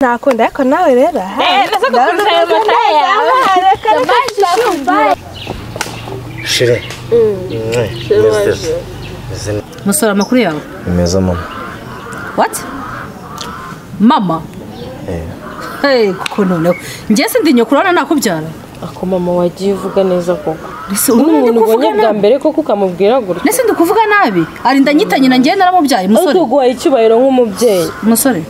nakunda ariko nawe rero aha Shire. Mm. musora amakuru yawe Ni meza mama. what mama hey kuko noneho njye sindi nyoko urabona nakubyara ako mama wagiye uvuga neza koko Ese ni ubu umuntu ndi kuvuga ubonye bwa nabi mbere koko ukamubwira gutya ese ndi kuvuga nabi arinda nyitanye na njyewe naramubyaye ariko musore uguhaye icyubahiro nk'umubyeyi musore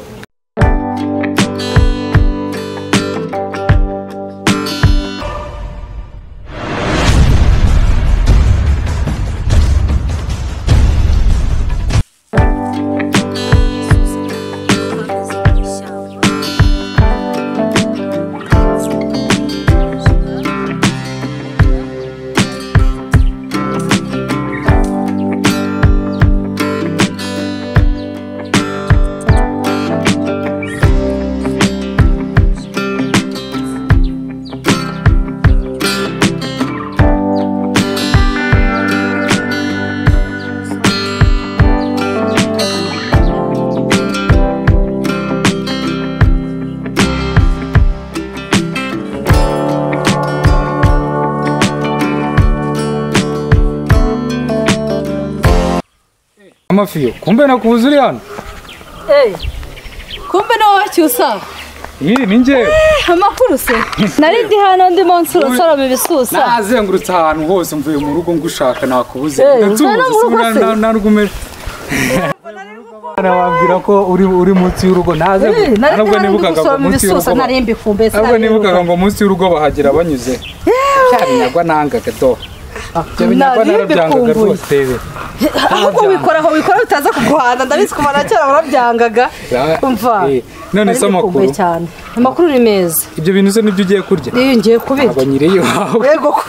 amafiyo kumbe nakubuze uri hano kumbe nawe wacyusa iyi ni njyewe amakuru se nari ndi hano ndi munsi urusoroma ibisusa nazengurutse ahantu hose mvuye mu rugo ngushaka nakubuze Eh, nta ndatsubuze no mu rugo se. narwumere nababwira ko uri uri munsi y'urugo naze nari ndi nubwo hano ndi nibukaga ngo gusoroma munsi y'urugo ibisusa ba- nari mbikumbe nubwo nibukaga ngo munsi y'urugo bahagera banyuze cyarinyagwa nangaga do Ibyo binyagwa narabyangaga rwose tebe ahubwo wikora aho wikora bitaza kuguhana ndabizi kuva na kera warabyangaga Umva. Eh, none se amakuru cyane amakuru ni meza ibyo bintu se nibyo ugiye kurya iyo ngiye kubirya ntabwo nyiri iwawe yego ko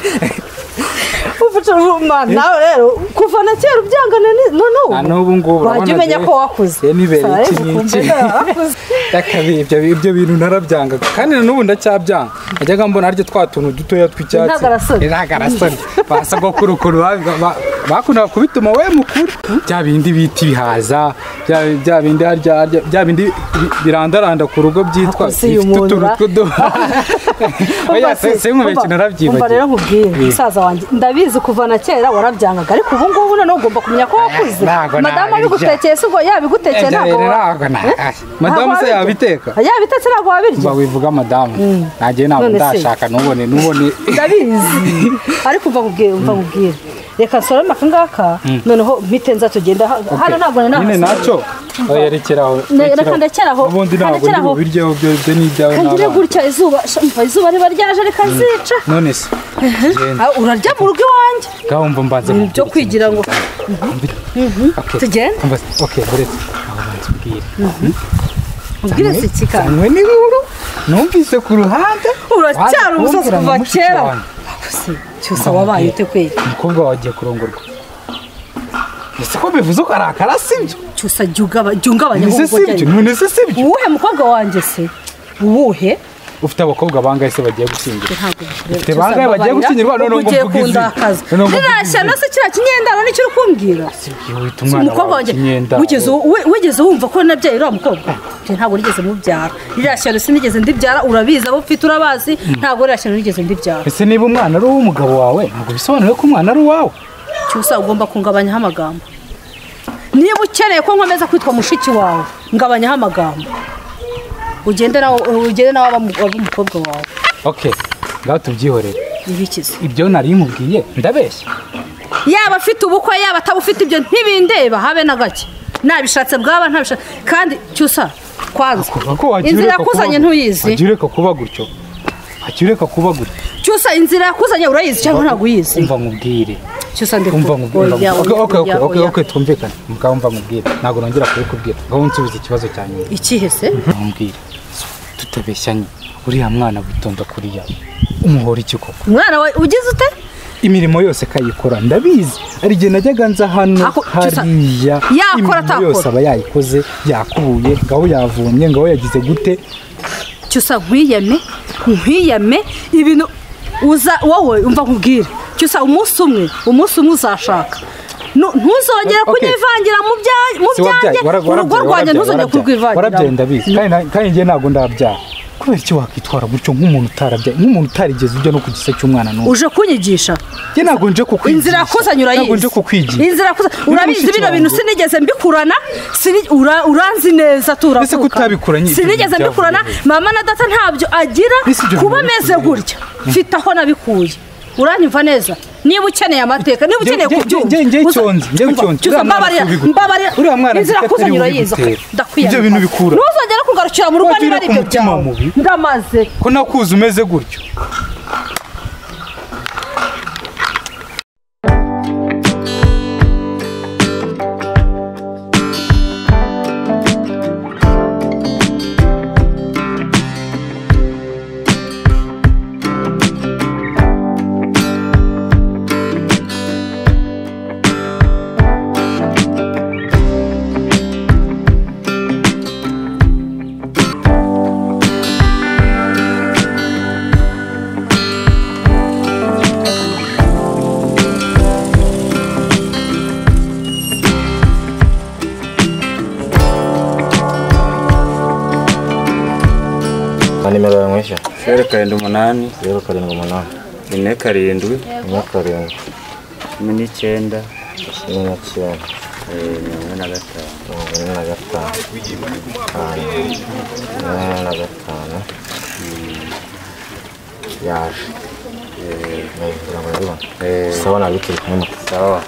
ufite uruma nawe rero kuva na kera ubyangana ni- none ubu nta n'ubu ngubu wajya urabona umenya je- ko wakuze je nibereye Sabe, iki n'iki ukumva nawe wakuze. Yakabi- ibyo ibyo bintu narabyanga kandi na n'ubu ndacyabyanga najyaga mbona harya twa tuntu dutoya tw'icyatsi Intagarasoni. intagarasoni ba sogokuru ukuntu ba- ba- ba- bakundaga kubituma we mukuru bya bindi bita ibihaza bya- bya bindi harya harya bya bindi bi- birandaranda ku rugo byitwa Akose uyu bifite muntu utuntu ra- tw'uduha oya se se nkubeshye umva narabyibagiwe rero nkubwire Eh. musaza wanjye ndabizi kuva na kera warabyangaga ariko ubu ngubu noneho ugomba kumenya ko wakuze ntabwo madamu nabirya. abigutekeye si ubwo yabigutekeye Ebyo ntabwo rero wa- ntabwo na- ah, madamu se wabirya. yabiteka yabitetse ntabwo wabirya mba wivuga madamu nanjye ntabwo None se. ndashaka ntubone ntubone ndabizi ariko umva nkubwire umva nkubwire reka nsorome aka ngaka noneho mpite nza tugenda ha- hano ntabwo nari nyine nahasigaye. nacyo yerekeraho Ne- reka ndekeraho, ubundi ntabwo ndekeraho. ndi bubiryaho byo byo ni ibyawe kagire n'abana gutya izuba shumva izuba riba ryaje rikazica none se genda Ah, urarya mu rugo iwanjye ngaho wumva mbanza byo nkubwire kwigira ngo Okay. tugende Umva se- okay buretse aho banza ubwire ubwire si kika anywe n'ibihuru numvise ku ruhande uracyari waje umusazi kumbwira ngo kuva mushiki kera wanjye. cyusa wabaye ute kweli umukobwa wagiye kurongorwa ese ko bivuze ko arakara sibyo cyusa jya ugaba- jya ungabanya ese ahubwo sibyo jya- none se sibyo uwuhe mukobwa wanjye se uwuhe ufite abakobwa bangahe se bagiye gushyingirwa ntabwo Ufite bangahe bagiye gushyingirwa none ngo ugiye mvuge izina kundakaza None ngo mvuge rirashya izina. no se kiriya kinyendano nicyo uri kumbwira Sibyo, wita umwana umukobwa wawe wanjye ikinyenda wigeze we- wigeze wumva ko nabyaye uriya mukobwa Njye ntabwo nigeze mubyara ririya shyano sinigeze ndibyara urabizi abo ufite urabazi ntabwo ririya shyano nigeze ndibyara ese niba umwana ari uw'umugabo wawe ntabwo bisobanuye ko umwana ari uwawe cyusa ugomba kungabanyaho amagambo niba ukeneye ko nkomeza kwitwa mushiki wawe ngabanyaho amagambo ugende nawe ugende nawe abamu- ab'umukobwa wawe okay ngaho tubyihorere ibikize ibyo nari nkubwiye ndabeshya yaba afite ubukwe yaba atabufite ibyo ntibindeba habe na gake nabishatse bwaba ntabishatse kandi cyusa kwanza kuva ko wagiye inzira ureka kuba- yakuzanye ntuyizi wagiye ureka kuba gutyo wagiye ureka kuba gutyo cyusa inzira yakuzanye urayizi cyangwa ntabwo uyizi umva nkubwire cyusa umva ndikubwira nkubwire oya okay oya, okay okay oya, okay oya. okay twumvikane mugabo umva nkubwire ntabwo nongera kubikubwira ngaho unsubize ikibazo cya nyuma ikihe se nkubwire So, tutabeshyanye uriya mwana witonda kuriya umuhora iki koko umwana wawe ugize ute imirimo yose akayikora ndabizi hari igihe najyaga nza hano Ako- Cyusa, hariya yakora, imirimo atakora? yose aba yayikoze yakubuye ngaho yavomye ngaho yagize gute cyusa nkwiyame nkwiyame ibintu uza wowe umva nkubwire cyusa umunsi umwe umunsi umwe uzashaka Nu- ntuzongere Okay. kunyivangira mu bya- mu Si wabyaye, byanjye wara- urugo warabyaye, rwanjye warabyaye, ntuzongere warabyaye. Warabyaye kurwivangira ndabizi kandi na- kandi njye ntabwo ndabyara kubera iki wakitwara gutyo nk'umuntu utarabyaye nk'umuntu utarigeze ujya no ku gisa cy'umwana n'umwe uje kunyigisha njye ntabwo nje kukwigisha inzira kuzanye urayizi ntabwo nje kukwigisha inzira kuza Ni urabizi mushiki bino wawe. bintu sinigeze mbikurana sini- ura- uranzi neza turavuka Ese ko utabikura, nyine sinigeze ibyo mbikurana byavuye. mama na data ntabyo agira Ese ibyo kuba bintu ameze birakureba. gutya mfite aho nabikuye uranyumva neza niba ukeneye amateka niba ukeneye Nge- nge- kubyumva nge- nge- uza- cyonzi, nge- umva, cyonzi. cyusa Uriya mwana mbabarira ntubigute. mbabarira Uriya mwana inzira nzika kuzanye atari urayizi ubigutera. ndakwiye Ibyo bintu bikura. ntuzongere kugarukira mu rugo Wagira niba ari ibyo umutima byawe mubi. ndamaze ko nakuzi umeze gutyo nta nimero yawe mwishyura zeru karindwi umunani zeru karindwi umunani rimwe karindwi rimwe karindwi cumi n'icyenda cumi n'icyenda eh, mirongo ine na gatanu mirongo ine na gatanu gatanu mirongo ine na gatanu yaje kugira ngo urabibona sawa nabikiri kumwe na sawa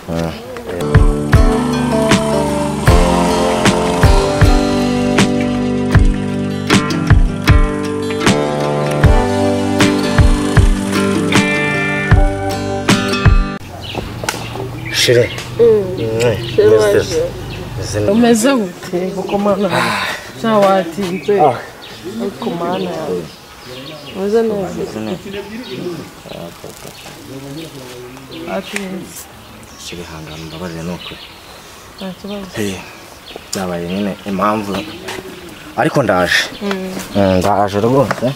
shire meze neza Umeze gute kuko mana cyawatinze ariko mana yawe umeze neza atinze shire hangana mbabarire ni ukuri nta kibazo Eh, byabaye nyine impamvu ariko ndaje Mm, ndaje rwose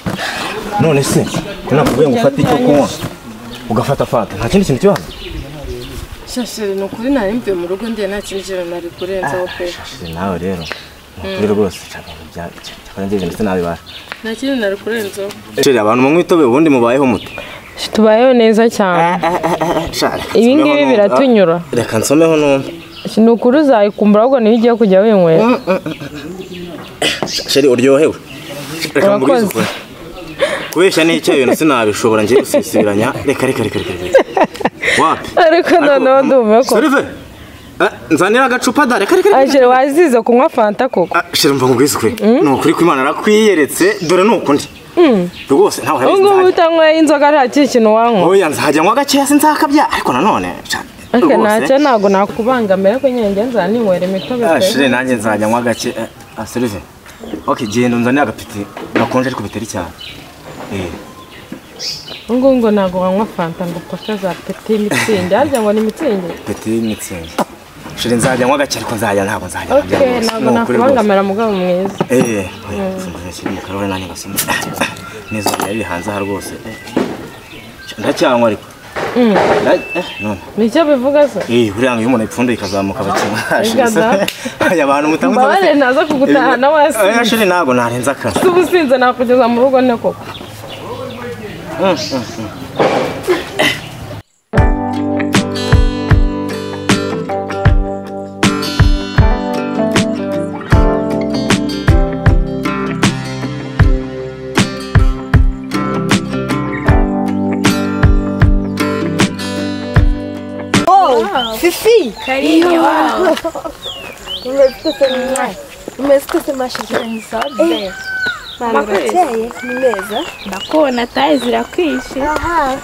none se nakubuye ngo ufate icyo kunywa ugafata fata nta kindi kintu kibazo shashiri ni ukuri nari mvuye mu rugo ndiye nta kindi kintu nari kurenzaho pe Shire, nawe rero ni ukuri rwose nshaka ibintu bya- nshaka njye ibintu sinabibasha nta kindi nari kurenzaho Shire, abantu mumwitobe ubundi mubayeho mute tubayeho neza cyane ibi ngibi biratunyura reka nsomeho numva ni ukuri uzayikumbura ahubwo niho ugiye kujya winywera sheri uryohewe reka mbubwize Urakoze. ukuri kubeshya n'icyo bintu sinabishobora ngiye gusisibiranya reka reka reka reka reka. wapi ariko noneho ndumva ko Sirive, eh, nzanira agacupa da reka reka reka ajere wazize kunywa fanta koko Ah, sheri mva nkubwize ukuri ni ukuri kw'imana arakwiyeretse dore ni ukundi rwose ntawe ubu ngubu urabizi utanyweye inzoga nta kindi kintu wanywa oya nzahajya ngo agakeya sinzakabya ariko nanone sha- ariko rwose. ntacyo ntabwo nakubangamira ko nyine njye nzaninywera imitobe Ah, pe sheri nanjye nzajya nkwa gake Ah, ah, Sirive ok genda unzanire agapiti gakonje ariko bitari cyane Eh, ubu ngubu ngo ntabwo wanywa fanta ngo upfa za peti mitsingi harya ngo ni mitsingi peti y'imitsindo sheri nzajya nkwa gake ariko nzajya ntabwo nzajya ok nkabya rwose. ntabwo Ni ukuri rwose. nakubangamira mugabo mwiza Eh, oya, simbona iki mu karahuri nanjye ngasoma. N'izuba riri hanze aha rwose. Eh, Ndacyanywa ariko. Nda- eh, none. nicyo bivuga se Eh, buriya ngo iyo umuntu ayipfunduye ikazamuka Ega da. bakinywa. Aya bantu mutanga mbabarire naza kugutahana Oya, wasinze sheri ntabwo narenze akazi. uba usinze nakugeza mu rugo ne koko Umesikiza mashizani zote. Mama kweli ni meza. ndakubona taye zirakwishe Aha.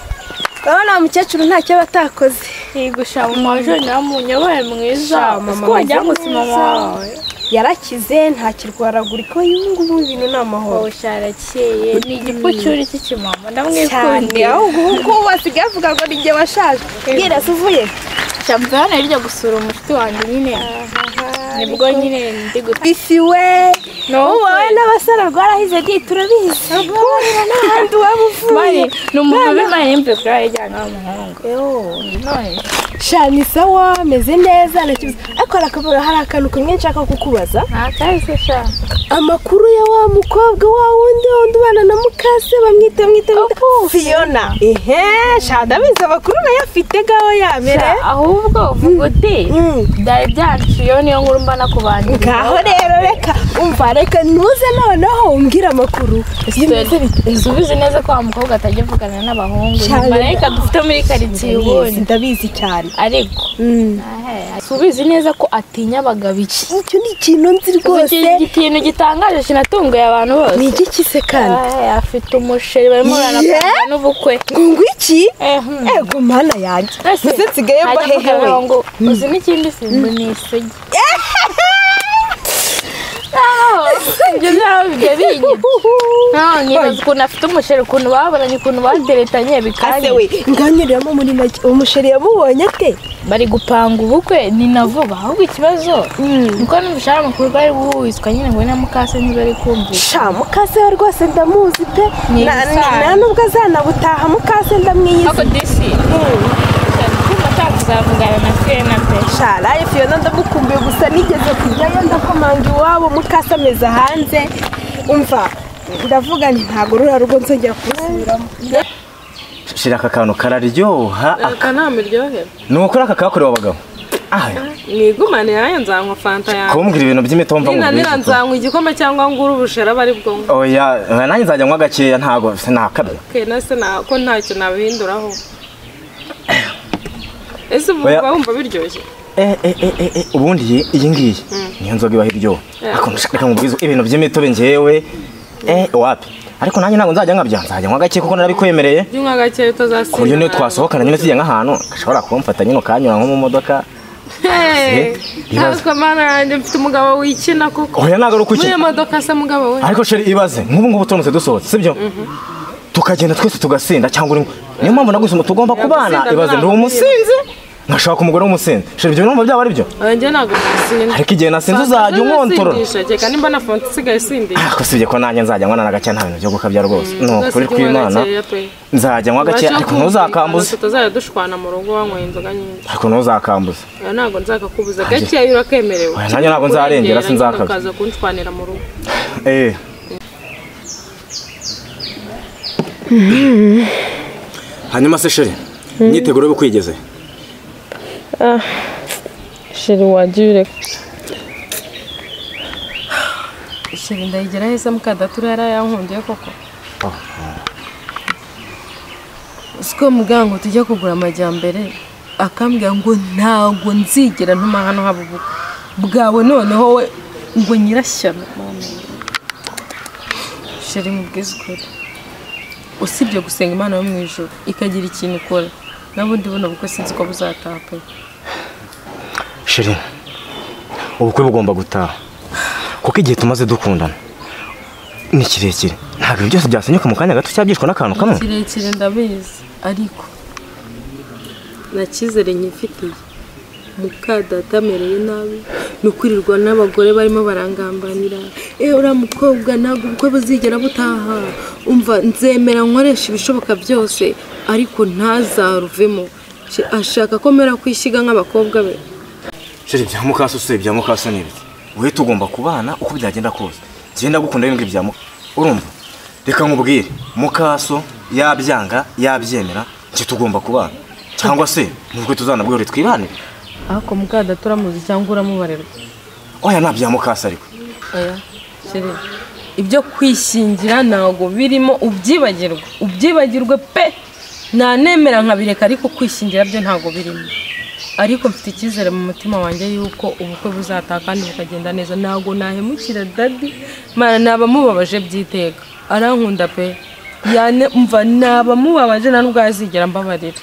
Urabona mukecuru ntacyo batakoze. yigusha mu majoni amunyobore mwiza sikongera gusima wawe Yarakize nta kirwaragurika y'ubu ngubu ibintu ni amahoro. usharakeye ni igipucyuri cy'ikimama Cyane ndamwikundira ahubwo ubu wasigaye avuga ngo ni njye washaje. Bwira se uvuye. cyamvana rijya gusura umushiti wanjye nyine nibwo nyine ndi guta ifi we wowe wowe n'abasore rwarahize di turabizi kubarira n'ahandi waba uvuye ni umuntu w'imana yimve kuri ayo ijyana n'umuhungu none shani sawa ameze neza ntakibazo ariko harakabura hari akantu kamwe nshaka kukubaza nta kahise sha amakuru ya wa mukobwa wa wundi wundi ubana na mukase bamwita mwita mwita fiyona ehe shada abizi amakuru nayo afite gaho yamere Sha, ahubwo uvuga uti Mm. byari byanciyeho niyo nkuru mba nakubaniye ngaho rero reka umva reka ntuze noneho umbwire amakuru izi ubizi neza ko wa mukobwa atajya avugana n'abahungu Cyane. ni marayika dufite muri karitsiye ndabizi ubundi ndabizi cyane ariko Mm. si ubizi neza ko atinya abagabo iki icyo ni ikintu nzi rwose iki kintu gitangaje kinatunguye abantu ni bose iki kise kandi Ahe, afite umusheri barimo Yeah. baranakorana n'ubukwe ngungu iki Eh, hmm. ego mana yanjye Ese, mbese nsigaye hajya mbahehewe mugabo ngo uzi n'ikindi simba ni isugi Naho, ibyo byaba bijya binyita naho nkibaza ukuntu afite umusheri ukuntu baburanye ukuntu baderetanye ase bikanye we nganyiriramo muri make umusheri yamubonye ate bari gupanga ubukwe ni na vuba ahubwo ikibazo nuko n'umushahara mukuru bari guhurizwa nyine ngo na mukase niba ari kumvisha sha mukase we rwose ndamuzi pe Ni Na- ni- ibisanzwe. nta nubwo azanabutaha mukase ndamwiyizi ariko disi kumva atakuzavugana na fiyena pe shara fiyona ndamukumbuye gusa nigeze kujyayo ndakomanga iwabo mukase ameze hanze umva ndavuga nti ntabwo ruriya rugo nzongera kurusubiramo shira aka kantu kararyoha akanama iryohera ni ukuri aka kakorewe abagabo ah mwigumane yayo nzanywa fanta yawe kumbwira ibintu by'imitombo ngo ninanira ubwize nzanywa igikombe cyangwa ngure ubushera aba ari bwo oya eh, nanjye nzajya nywa gakeya ntago sinakabya kenase ko ntacyo nabihinduraho ese ubu Oya. uba wumva biryoshye eh eh eh eh, eh ubundi iyi- iyi ngiyi niyo nzoga ibaho iryoha Eh. ariko nshaka ngo ubwize ibintu by'imitobe ngewe eh wapi ariko nanjye ntabwo nzajya nkabya nzajya nywa gakeya kuko narabikwemereye jya unywa gakeya ku buryo niyo utazasinda twasohokana nyine tujya nk'ahantu gashobora kumfata nyine ukanyura nko mu modoka Hey, ibibazo. ntabwo mana yanjye mfite umugabo wikina kuko oya ntabwo ari muri ukukina iyo modoka se mugabo we ariko sheri ibaze nk'ubu ngubu turamutse dusohotse sibyo tukagenda twese tugasinda cyangwa uri niyo mpamvu nagusoma tugomba kubana gusinda ibaze ndi ntabwo umusinzi nkashaka umugore w'umusinzi sheri ibyo numva byaba ari byo yanjye ntabwo nasinda ariko igihe nasinze uzajya unkontorora Sindisha, kereka nimba na fonte isigaye isindisha ariko sibye ko nanjye nzajya nkwana na gake nta bintu byo gukabya rwose ni ukuri Uzasiga kw'imana gakeya pe. nzajya nkwa gake Ubasha ariko kumvikana, ntuzakambuze tutazajya dushwana mu rugo wanyweye inzoga nyinshi ariko ntuzakambuze oya ntabwo nzakakubuza gakeya urakemerewe Oya, nanjye ntabwo nzarengera, sinzakabya. ukaza kunshwanira mu rugo Eh. hanyuma se sheri imyiteguro yo kwigeze sheri wagiye ureka sheri ndayigera heza mukadatura yarayankundiye koko siko mugango tujya kugura amajyambere akambwira ngo ntabwo nzigera ntuma hano haba ubukwe bwawe noneho we ngo nyirashyano sheri mubwize ukuri usibye gusenga imana yo mu ijoro ikagira ikintu ikora nabundi buno bukwe sinzi ko buzataha pe sheri ubukwe bugomba gutaha kuko igihe tumaze dukundana ni kirekire ntabwo ibi byose byasenyuka mu kanya gato cyangwa byishwe n'akantu kamwe kirekire ndabizi ariko nta cyizere nyifitiye muka data amereye nabi ni ukwirirwa n'abagore barimo barangambanira eee uriya mukobwa ntabwo ubukwe buzigera butaha umva nzemera nkoresha ibishoboka byose ariko ntazaruvemo Sh- ashaka ko mera kwishyiga nk'abakobwa be sheri bya mukaso se bya mukaso ni ibiki wowe tugomba kubana uko byagenda kose genda gukunda n'ibindi bya mukaso urumva reka nkubwire mukaso yabyanga yabyemera nge tugomba kubana cyangwa se nubwo tuzanabwire twibanire ariko muka data uramuzi cyangwa uramubarirwa oya nta bya mukaso ariko oya sheri ibyo kwishingira ntabwo birimo ubyibagirwe ubyibagirwe pe nanemera nkabireka ariko kwishingira byo ntabwo birimo ariko mfite icyizere mu mutima wanjye yuko ubukwe buzataha kandi bukagenda neza ntabwo nahemukira dadi mara nabamubabaje byiteka arankunda pe yane mva nabamubabaje nta nubwo yazigera mbabarira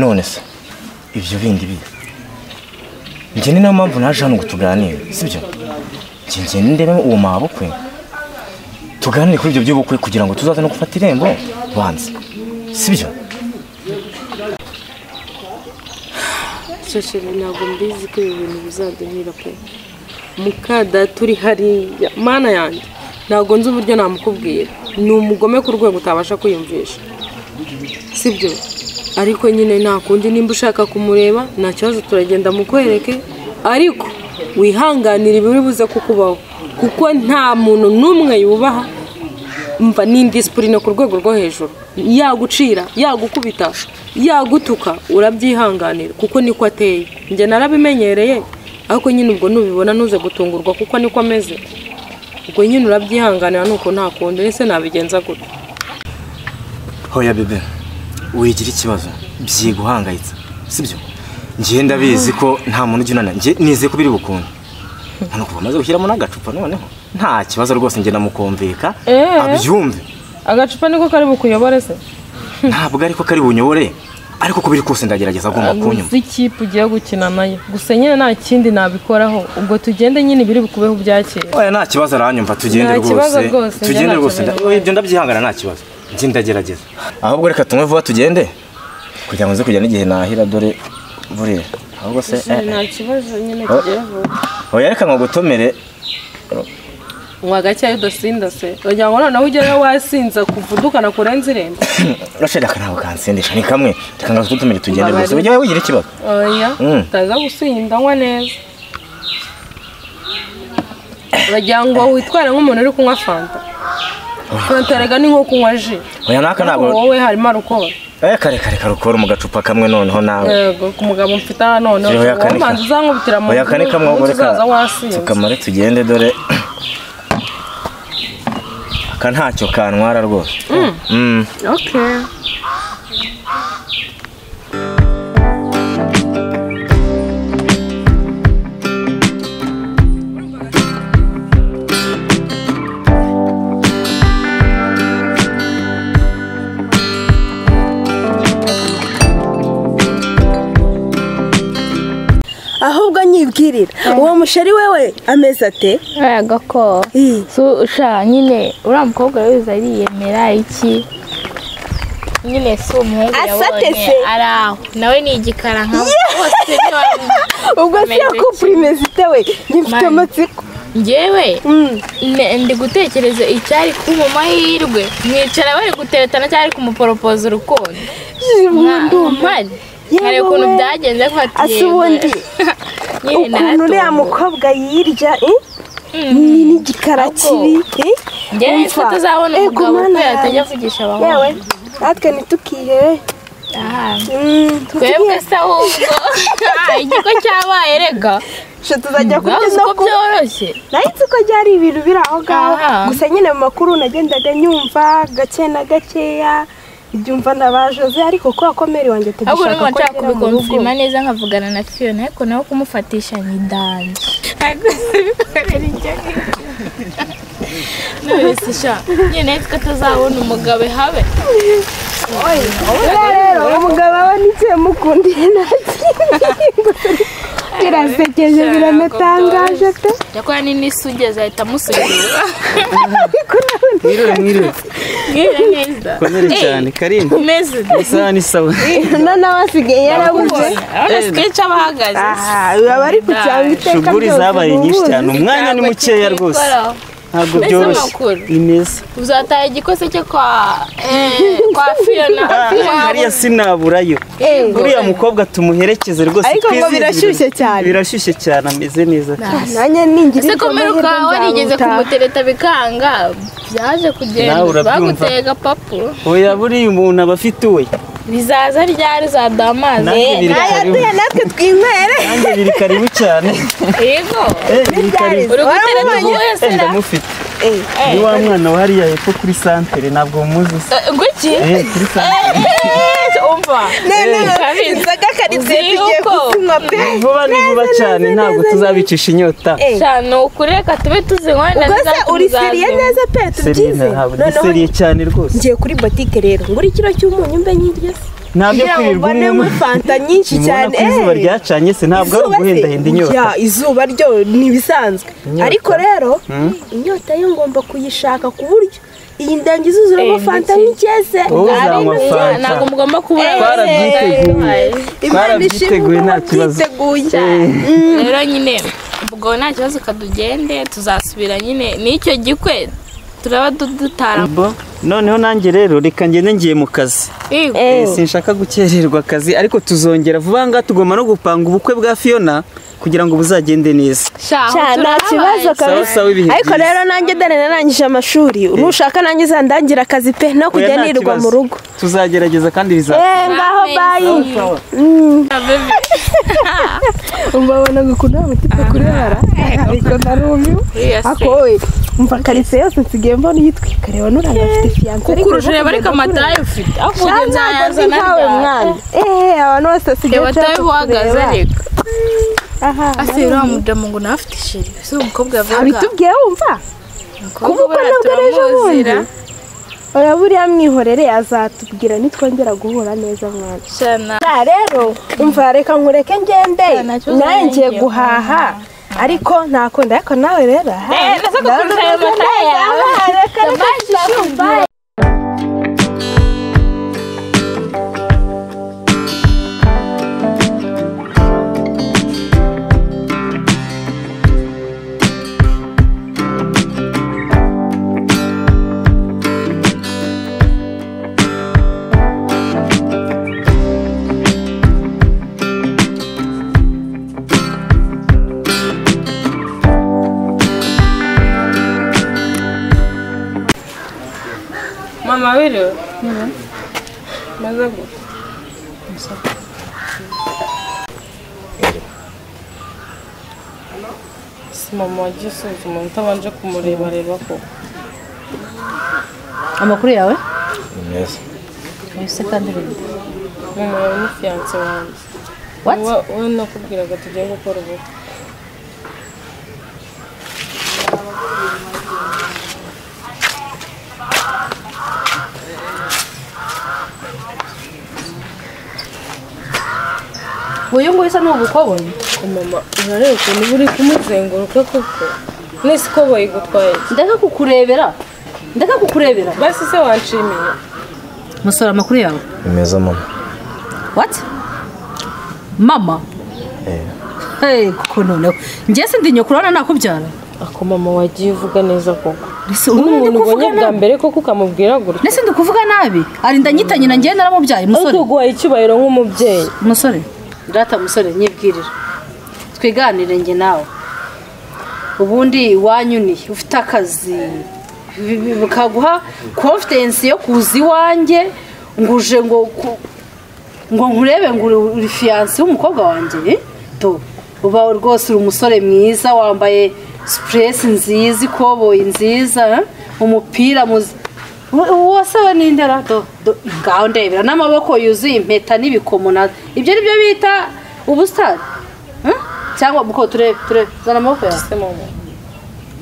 none se ibyo bindi biri njye ni nayo mpamvu naje hano ngo tuganire sibyo njye njye ndebe uwo mabukwe tuganire kuri ibyo by'ubukwe kugira ngo tuzaze no gufata irembo banze sibyo shashira ntabwo mbizi ko ibi bintu bizaduhira pe muka data uri hariya mana yanjye ntabwo nzi uburyo namukubwira ni umugome ku rwego utabasha kwiyumvisha sibyo ariko nyine nta kundi nimba ushaka kumureba nta kibazo turagenda mukwereke ariko wihanganire ibiri buze kukubaho kuko nta muntu n'umwe yubaha mva n'indisipurine ku rwego rwo hejuru yagucira yagukubita yagutuka urabyihanganira kuko niko ateye njye narabimenyereye ariko nyine ubwo nubibona ntuze gutungurwa kuko niko ameze ubwo nyine urabyihanganira nuko nta kundi ese nabigenza gutya hoya bebe wigira ikibazo byiguhangayitse sibyo ngiye ndabizi ko nta muntu ujya unana njye nize ko biri bukunde hano kuva amaze gushyiramo n'agacupa noneho nta kibazo rwose njye ndamukumvika Eh. abyumve agacupa niko kari bukuyobore se ntabwo ariko kari bunyobore ariko ko biri kose ndagerageza agomba kunyuma uzi ikipe ugiye gukina nayo gusa nyine nta kindi nabikoraho ubwo tugende nyine ibiri bukubeho ubyakire oya nta kibazo aranyumva tugende Nta kibazo rwose rwose, njye tugende ntacyo rwose nda- nabibaye. ibyo ndabyihangana nta kibazo njye ndagerageza ahubwo reka tunywe vuba tugende kugira ngo nze kujya n'igihe nahira dore buriya ahubwo se eh, eh. nta kibazo nyine tugiye vuba oya reka ngogutomere nywa gake udasinda se wagira ngo noneho ugereyo wasinza kuvudukana kurenza irembo rasheli aka ntabwo kansindisha ni kamwe reka ngo tugutomere tugende Mbabarira. rwose ujye wigira ikibazo oya Mm. utaza gusinda anywa neza wagira ngo witware nk'umuntu uri kunywa fanta fanta rega ni nko kunywa ji oya naka ntabwo wowe harimo arukora oya kare kare karukora mu gacupa kamwe noneho nawe yego ku mugabo mfite aha noneho Yewe, yakanika. wowe manza uzankubitira mu oya kane kamwe ahubwo uzaza reka wasinze tukamare tugende dore aka ntacyo kantwara rwose Mm. okay ahubwo nyibwirira uwo musheri wewe ameze ate Ega ko Ih, so sha nyine uriya mukobwa wese ariyemera iki nyine si umuhungu Asate yabonye se. ari aho nawe ni igikara nka bose ntiwamenya ubwo si Ameze yakupurimezite we njye mfite Mani. amatsiko ngewe Mm. ne- ndi gutekereza icyari ku mu mahirwe mwicara bari guteretana cyari kumuporopoza urukundo mpari hari Yewe ukuntu we. byagenze ko hati asa ubundi ukuntu uriya mukobwa yirya eh? ni n'igikara Ahubwo, kibi eh? ngewe nitwe Umva. tuzabona Eh, umugabo ku mana uko yatajya yanjye. avugisha yewe abahungu natwe ntitukihebe Aha. Mm, twebwe tugiye- se ahubwo Ah, ikigo cyabaye rega sho tuzajya kurya bavuze no ko kunywa byoroshye nahise ko byari ibintu biri aho ngaho Aha. gusa nyine mu makuru nagendaga nyumva gake na gakeya ibyumva na ba jose ariko ko akomere wanjye ahubwo tugishaka numva ko nshaka agera mu rugo kubikonfirima neza nkavugana na fiyona ariko nawe kumufatisha ni danje none sha nyine twe tuzabona umugabo habe Uriya rero umugabo we n'ikihe mukundiye nta kintu birasekeje biranatangaje pe yakora n'inisi ugeze ahita amusubiza ariko nawe mwiriwe mwiriwe mbwira neza komere Eh, cyane karinda meze isaha n'isawa none nawe asigaye yarabuze urabona sikenshi aba ahagaze aha baba bari ku cyangwa iteka shuguri byose zabaye nyinshi ubundi. cyane umwanya ni Ntabwo mukeya rwose tubikoraho. ntabwo Mbese byoroshye amakuru. ni meza uzataha igikose cye kwa eh, kwa fiyona hariya sinaburayo Eh, uriya mukobwa tumuherekeze rwose Ariko ngo twizihirwe. birashyushye cyane. birashyushye cyane ameze neza cyane nanjye ningira ese ibyo komera amahirwe ukaba warigeze nzabutaha. kumutereta bikanga byaje Nawe kugenda urabyumva. baguteye agapapu oya buriya umuntu aba afite uwe bizaza ryari uzaduha amazi nanjye biri karibu ayaduye natwe twinywere nanjye biri karibu cyane yego Eh, biri karibu uri gutereta ubuhe Eh, sera ndamufite Eh, ni wa mwana wa hariya hepfo kuri santere ntabwo muzi se guki Eh, kuri santere umva none Kabizi. inzoga karitse Uzi tugiye yuko- kuzinywa pe vuba ni vuba cyane ntabwo tuzabicisha inyota Eh, cyane ukureka tube tuzinywa na ubwo se zizatuma uri uzaza. seriye neza pe seriye tubyize ntabwo ni noneho seriye cyane rwose ngiye kuri botike rero ngura ikiro cy'umunyu mbe nyiryo se ntabyo kugira ngo kwirirwa mbonemo unyemo fanta nyinshi nimubona cyane ko izuba eh. ryacanye se ntabwo ari Izuba se? uguhendahenda inyota Ya, izuba ryo ni ibisanzwe Inyota. ariko rero inyota yo ngomba kuyishaka ku buryo iyi ndangi izuzuramo Eh, fanta ndetse- nk'icyese Wowe uzanywa Ari- fanta. ntabwo mugomba kubura Eh, twarabyiteguye. Imana ishimwe twarabyiteguye nta kibazo wabyiteguye rero nyine ubwo nta kibazo kadugende tuzasubira nyine n'icyo gikwe turaba du- dutara Bo, noneho nanjye rero reka ngende ngiye mu kazi Yego. Eh, sinshaka gukererwa akazi ariko tuzongera vuba ngaha tugomba no gupanga ubukwe bwa Fiona kugira ngo buzagende neza Sha, aho nta kibazo turahabaye. sawa kabisa sawa ibihe ariko byiza. rero nanjye dore narangije amashuri nushaka nanjye uzandangira akazi pe no Oya, kujya nta nirirwa kibazo. mu rugo tuzagerageza kandi biza eh ngaho Amen. bayi Ah, baby. umbabona gukunda mutima kurara ariko narumiwe Uriya se. akoye umva karitsiye yose nsigaye mbona uyitwika reba nuriya afite fiyanse ukuruje reba ariko amataye ufite aho Nta Ubugenza ntabwo yazana ntawe ryari? mwana eee abantu bose basigaye reba tayo uhagaze ariko aha ase uriya mudamu ngo nawe afite isheri si umukobwa yavuga abitubwiye wumva kuba uko buriya nabwo n'ejo bundi turamuzira oya buriya mwihorere azatubwira nitwongera guhura neza mwana shana aha rero umva reka nkureke ngende Nta kibazo, nawe ngiye ngiye guhaha ariko ntakunda ariko nawe rero aha, ndabona ukuntu yawe. Aha, reka reka tuzakubwira. mama wiriwe maze gu- si mama wagiye usuzuma utabanje kumurebareba koko amakuru yawe ni meza ese kandi bindi mama yawe ni fiyanse wanjye What? wowe wowe nakubwiraga tugiye gukora ubukwe uyu nguyu usa n'ubukobonye mama urareba ukuntu uba uri kumuzenguruka koko nese ko bayigutwaye iki? ndeka kukurebera ndeka kukurebera basi se wanshimiye musora amakuru yawe ni meza mama wati mama hey kuko noneho njye sindi nyokuru urabona nakubyara ako mama wagiye uvuga neza koko Ese urabona ndi umuntu ubonye kuvuga bwa nabi mbere koko ukamubwira gutya ndetse ndi kuvuga nabi arinda anyitanye na njye naramubyaye musore ariko guhaye icyubahiro nk'umubyeyi musore data musore nyibwirira twiganire njye nawe ubundi wanyuniye ufite akazi bi- bi- bikaguha confidence yo kuza iwanjye nguje ngo ku- ngo nkurebe ngo uri- uri fiyanse w'umukobwa wanjye eh? to uba rwose uri umusore mwiza wambaye sipuresi nziza ikoboyi nziza eh? umupira muzi wasaba n'indera do do- ngaho ndebera n'amaboko yuzuye impeta n'ibikomo na ibyo ni byo bita ubusitani eh? cyangwa muko turebe turebe zana amaboko yawe se mama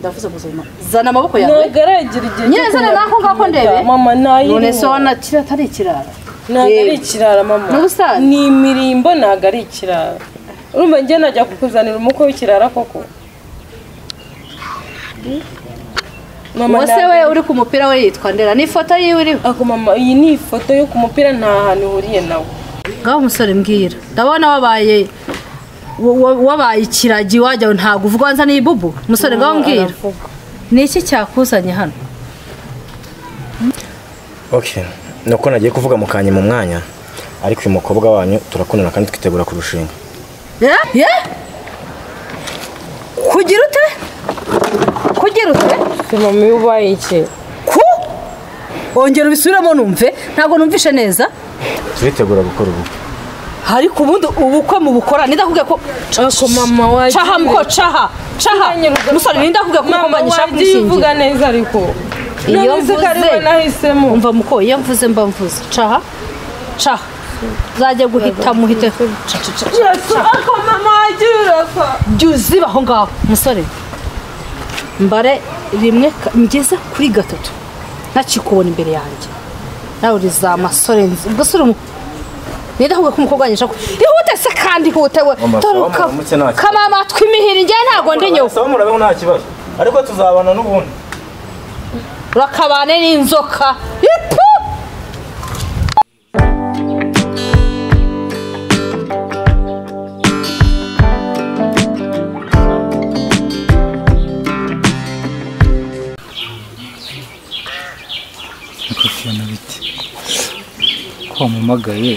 ndavuze gusoma zana amaboko yawe ntabwo aragira igihe nyine zana nako ngako ndebe mama none ntayiriho so wanakira atari ikirara ntabwo ari Reba. ikirara mama N'ubusitani? ni imirimbo ntabwo ari ikirara urumva njye najya kukuzanira umukwe w'ikirara koko mama uwase ntabwo- we uri ku mupira we yitwa ndera n'ifoto yiwe iriho ako mama iyi ni ifoto yo ku mupira nta hantu ihuriye nawe ngaho umusore mbwira ndabona wabaye wa- wa- wabaye ikiragi wajya ntabwo uvuga wanza n'ibubu umusore ngaho mbwira aravuga. ni iki cyakuzanye hano Okay. Nuko nagiye kuvuga mukanye mu mwanya ariko uyu mukobwa wanyu turakundana kandi twitegura kurushinga. Eh? Eh? kugira ute kugira ute se mama iyo ubaye iki ku ongera ubisubiremo numve ntabwo numvishe neza Turitegura gukora ubukwe. ariko ubundi ubukwe mu bukora nidakubwiye ko ako mama wagiye caha muko caha caha musore nidakubwiye ko mama umukobwa nyishaka wagiye uvuga kumushingira neza ariko Iyo none se ko ari mvuze- we nahisemo umva muko iyo mvuze mba mvuze caha caha uzajye guhita muhite Ca, ca, ca, ca. yesu ako mama wagiye urasa jya uziba aho ngaho musore mbare rimwe ka- mugeze kuri gatatu ntakikubona imbere yanjye nawe uri za masore nzi gasore umu- nidakubwiye ko umukobwa wanjye ashaka ihute se kandi ihute we Mama, Dore mama, ndetse ka- nta kibazo. kamama twimihira njye ntabwo ndi nyoko Saba murabeho nta kibazo. Ariko tuzabana n'ubundi. urakabane n'inzoka Ipu! ariko fiyona biti ko wampamagaye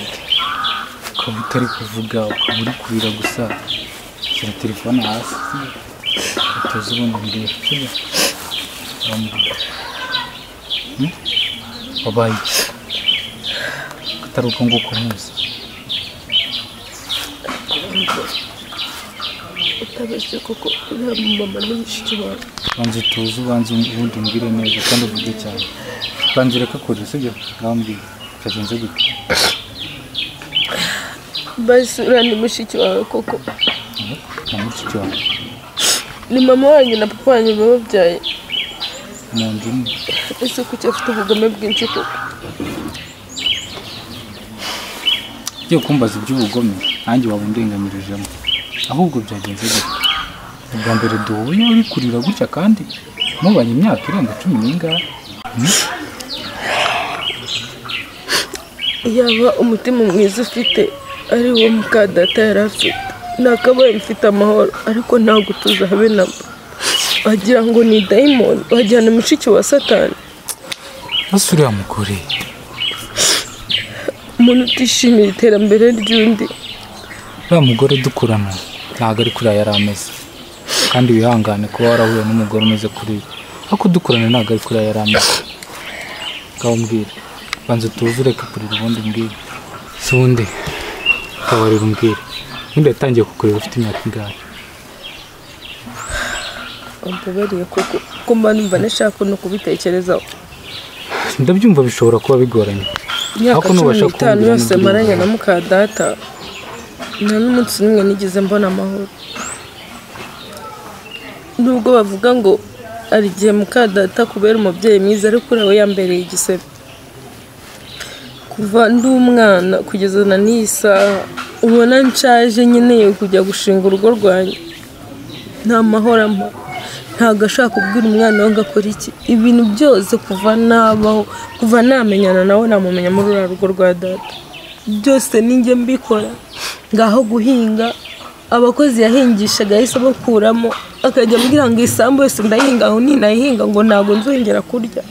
ukaba utari kuvuga ukaba uri kurira gusa shyira telefone hasi utoze ubundi mbere sibyo uramubwira Hmm? wabaye iki Ko atari uko nguko muzi utabeshye kuko yaba mama ni mushiki wawe banza utuze ubanza ubundi umbwire neza kandi uvuge cyane banza ureke kure sibyo urambwira byagenze gute basura ni mushiki wawe koko na mushiki wawe ni mama wanyu na papa wanyu bababyaye mu nzu imwe ese kuki afite ubugome bwinshi koko ugiye kumbaza iby'ubugome nanjye waba undenganyirijemo ahubwo byagenze gute ubwa mbere duhuye uri kurira gutya kandi mubanye imyaka irenga cumi n'ingahe Hmm? yaba umutima mwiza ufite ari wo muka data yari afite nakabaye mfite amahoro ariko ntabwo tuzabe na mba wagira ngo ni dayimoni wajyana mushiki wa satani basi uriya mugore umuntu utishimira iterambere ry'undi uriya mugore dukurana ntabwo ari kuriya yari ameze kandi wihangane kuba warahuye n'umugore umeze kuriya ariko dukurana ntabwo ari kuriya yari ameze ngaho mbwira banza utuze ureke kurira ubundi mbwira si undi akabarira umbwira ubundi yatangiye kukureba ufite imyaka ingahe wambabariye koko ko mba numva nashaka no kubitekerezaho ndabyumva bishobora kuba bigoranye imyaka Ariko cumi nubasha n'itanu kumvira yose n'ubwirwa. maranye na muka data nta n'umunsi n'umwe nigeze mbona amahoro nubwo bavuga ngo hari igihe muka data kubera umubyeyi mwiza ariko we yambereye igisebe kuva ndi umwana kugeza na n'iyi saha ubona nshaje nkeneye kujya gushinga urugo rwanjye nta mahoro ampa ntabwo ashaka kubwira umwana we ngo akore iki ibintu byose kuva nabaho kuva namenyana nawe namumenya muri uriya rugo rwa data byose ninjye mbikora ngaho guhinga abakozi yahingishaga yahise abakuramo akajya ambwira ngo isambu yose ndayihinga aho ninayihinga ngo ntabwo nzongera kurya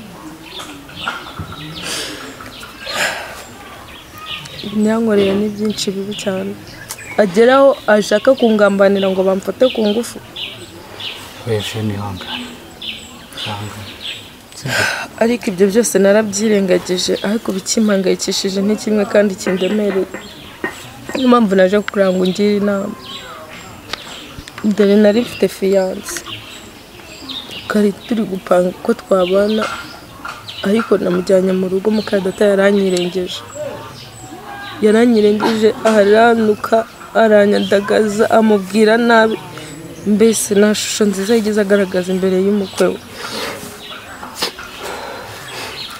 byankoreye ni byinshi bibi cyane ageraho ashaka kungambanira ngo bamfate ku ngufu wese nihangane ihangane ariko ibyo byose narabyirengagije ariko ibikimpangayikishije ni kimwe kandi kindemereye niyo mpamvu naje kuranga ungire inama dore nari mfite fiyanse twari turi gupanga uko twabana ariko namujyanye mu rugo mukadata yaranyirengeje yaranyirengeje aranuka aranyandagaza amubwira nabi mbese nta shusho nziza yigeze agaragaza imbere y'umukwe we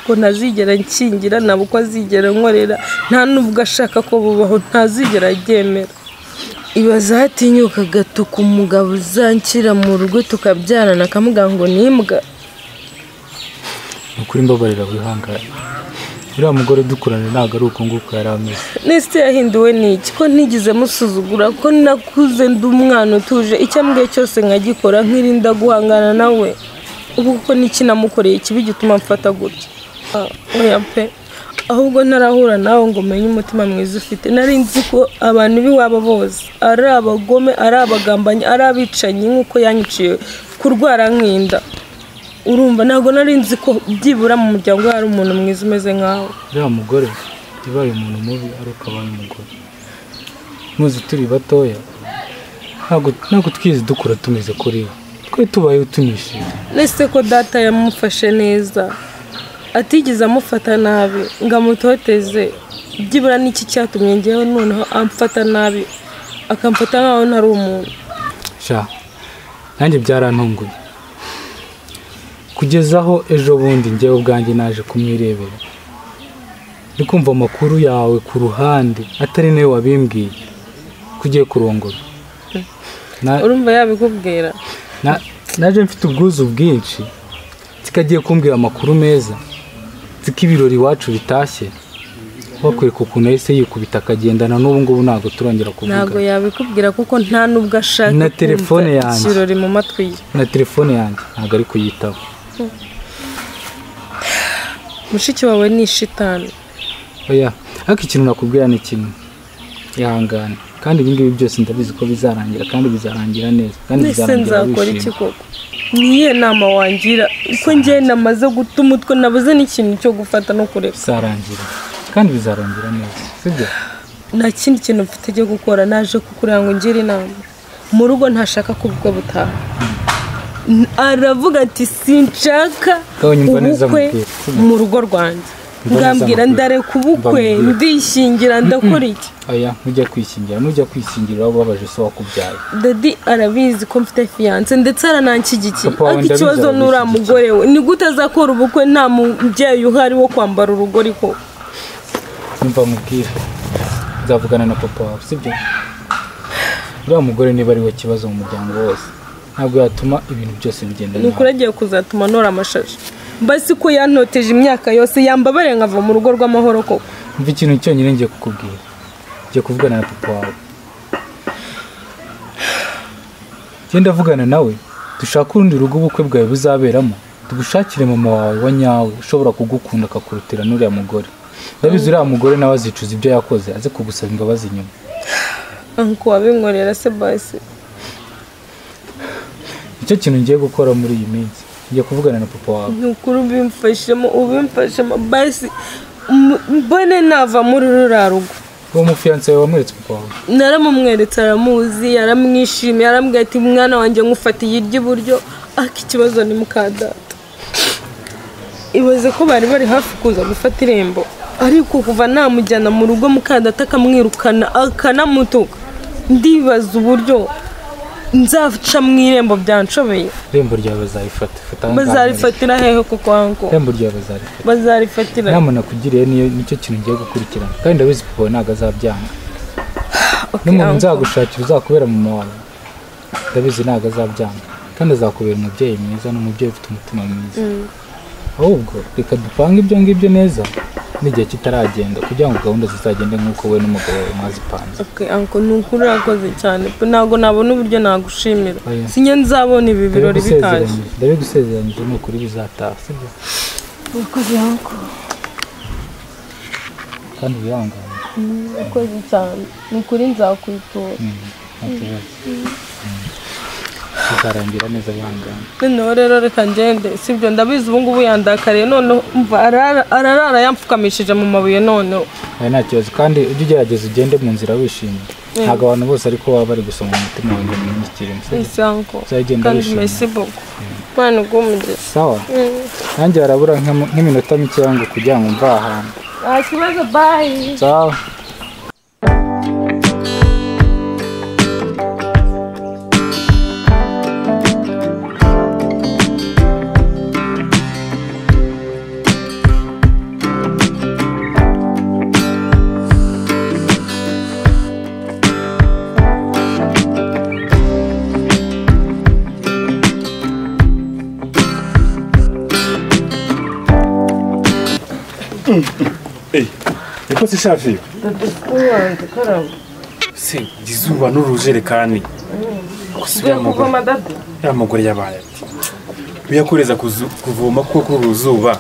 ko ntazigera nkingira nta uko azigera nkorera nta n'ubwo ashaka ko bubaho ntazigera aryemera iba zatinyuka agatuka umugabo uzanshyira mu rugo tukabyarana akamuga ngo ni imbwa ni ukuri mbabarira wihangane uriya mugore dukurana ntabwo ari uko nguko yari ameze nese yahinduwe n'iki ko ntigeze musuzugura ko nakuze ndi umwana utuje icyo ambwiye cyose nkagikora nkirinda guhangana nawe kuko n'iki namukoreye kibi gituma mfata gutya Ah, oya pe ahubwo ntarahura nawe ngo umenye umutima mwiza ufite nari nzi ko abantu b'iwabo bose ari abagome ari abagambanyi ari abicanyi nk'uko yanyiciye kurwara nk'inda urumva ntabwo nari nzi ko byibura mu muryango we hari umuntu mwiza umeze nkawe uriya mugore yabaye umuntu mubi ari uko abaye umugore muzi turi batoya ntabwo ntabwo twize dukura tumeze kuri we twe tubayeho tunishimye nese ko data yamufashe neza atigeze amufata nabi ngo amutoteze byibura n'iki cyatumye ngewe noneho amfata nabi akamfata nkaho ntari umuntu sha nanjye byarantunguye kugeza aho ejo bundi njyewe ubwanjye naje kumwirebera ndi kumva amakuru yawe ku ruhande atari nawe wabimbwiye ko ugiye kurongora Na- urumva yabikubwira Na- naje mfite ubwuzu bwinshi zikagiye kumbwira amakuru meza ziko ibirori iwacu bitashye wakwereka ukuntu yahise yikubita akagendana n'ubu ngubu ntabwo turongera ntabwo kuvuga yabikubwira kuko nta n'ubwo ashaka Na telefone kumva yanjye. ikirori mu matwi ye na telefone yanjye ntabwo ari kuyitaba mushiki wawe ni ishitani oya ariko ikintu nakubwira ni kimwe ihangane kandi ibi ngibi byose ndabizi ko bizarangira kandi bizarangira neza kandi mbese bizarangira nzakora iki wishimye koko niyihe nama wangira ko njye namaze guta umutwe nabuze n'ikintu cyo gufata no kureka bizarangira kandi bizarangira neza sibyo nta kindi kintu mfite cyo gukora naje kukureba ngo ungire inama mu rugo ntashaka ko ubukwe butaha N- aravuga ati sinshaka Kawe nyumva neza ubukwe amubwira. mu rugo rwanjye Nyumva neza ngambwira amubwira. ndareka ubukwe Amubwira. ndishingira ndakora iki oya ntujya kwishyingira nujya kwishyingira uraba ubabaje se wakubyaye dadi arabizi ko mfite fiyanse ndetse arananshyigikiye Papa wawe ariko ikibazo ndabizi n'uriya mugore we ni gute azakora ubukwe nta mubyeyi uhari wo kwambara urugori ko nyumva mubwire nzavugana na papa wawe sibyo uriya mugore niba ari we kibazo mu muryango wose ntabwo yatuma ibintu byose bigenda ni ukuri agiye kuzatuma ntora amashashi mbasi ko yantoteje imyaka yose yambabare nkava mu rugo rw'amahoro koko mva ikintu cyonyine ngiye kukubwira ngiye kuvugana na papa wawe genda avugana nawe dushake urundi rugo ubukwe bwawe buzaberamo tugushakire mama wawe wa nyawe ushobora kugukunda akakurutira n'uriya mugore ndabizi uriya mugore nawe azicuza ibyo yakoze aze kugusaba imbabazi nyuma anko wabinkorera se basi nicyo kintu ngiye gukora muri iyi minsi ngiye kuvugana na papa wawe ni ukuri ubimfashemo ubimfashemo basi m- mbone nava muri ruriya rugo uwo mufiyanse wawe wamweretse papa wawe naramumweretse aramuzi yaramwishimiye arambwira ati mwana wanjye ngufatiye iry'iburyo ariko ikibazo ni muka data ibaze ko bari bari hafi kuza gufata irembo ariko kuva namujyana mu rugo mukadata akamwirukana akanamutuka ndibaza uburyo nzaca mu irembo byanshobeye irembo ryawe bazarifata fata ahangaha bazarifatira hehe kuko hango irembo ryawe bazarifata bazarifatira inama nakugiriye niyo nicyo kintu ngiye gukurikirana kandi ndabizi papa wawe ntabwo azabyanga n'umuntu uncle. nzagushakira uzakubera mama wawe ndabizi ntabwo azabyanga kandi azakubera umubyeyi mwiza n'umubyeyi ufite umutima mwiza Mm. ahubwo reka dupange ibyo ngibyo neza n'igihe kitaragenda kugira ngo gahunda zizagende nk'uko wowe n'umugabo wawe mwazipanze Okay, uncle, ni ukuri urakoze cyane pe ntabwo nabona uburyo nagushimira Oya. sinjye nzabona ibi birori bitaje Ndabigusezeranyije- ndabigusezeranyije ni ukuri bizataha sibyo urakoze uncle. kandi wihangane Mm, urakoze cyane ni ukuri nzakwitura Mm, nta kibazo. Mm. bizarangira neza wihangane noneho rero reka ngende sibyo ndabizi ubu ngubu yandakariye noneho mva arara- ararara yamfukamishije mu mabuye noneho Oya, nta kibazo kandi ujye ugerageza ugende mu nzira wishimye Mm. ntabwo abantu bose ariko baba bari gusoma mu mutima wanjye mu myigire ese uncle. Uzagenda kandi wishimye. mesi boko mwana ubw'umugisha sawa nanjye harabura nk'am- nk'iminota mikeya ngo kugira ngo mva ahantu nta kibazo bayi sawa niko se shafi se izuba n'urujerekani ugiye kuvoma dada ya mugore yabaye ati biyakoreza kuzu- kuvoma kuko kuri uru zuba